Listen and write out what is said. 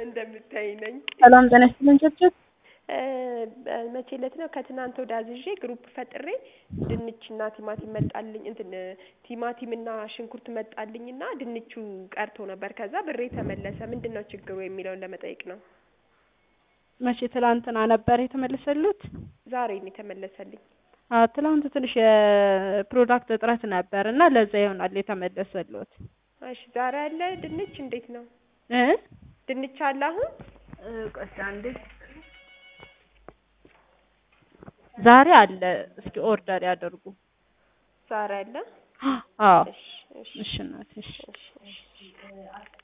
እንደምታይ ነኝ። ሰላም ጤና ይስጥልን ቸርቸር መቼ ዕለት ነው ከትናንት ወዲያ አዝዤ ግሩፕ ፈጥሬ ድንችና ቲማቲም መጣልኝ እንትን ቲማቲም እና ሽንኩርት መጣልኝና ድንቹ ቀርቶ ነበር። ከዛ ብሬ ተመለሰ። ምንድን ነው ችግሩ የሚለውን ለመጠየቅ ነው። መቼ ትላንትና ነበር የተመለሰሉት? ዛሬ ነው የተመለሰልኝ። አዎ ትላንት ትንሽ የፕሮዳክት እጥረት ነበር እና ለዛ ይሆናል የተመለሰሉት። እሺ ዛሬ አለ ድንች እንዴት ነው? እ ድንች አለ አሁን? ቆይ አንዴ ዛሬ አለ። እስኪ ኦርደር ያደርጉ። ዛሬ አለ? አዎ እሺ እሺ እሺ እናቴ እሺ እሺ እሺ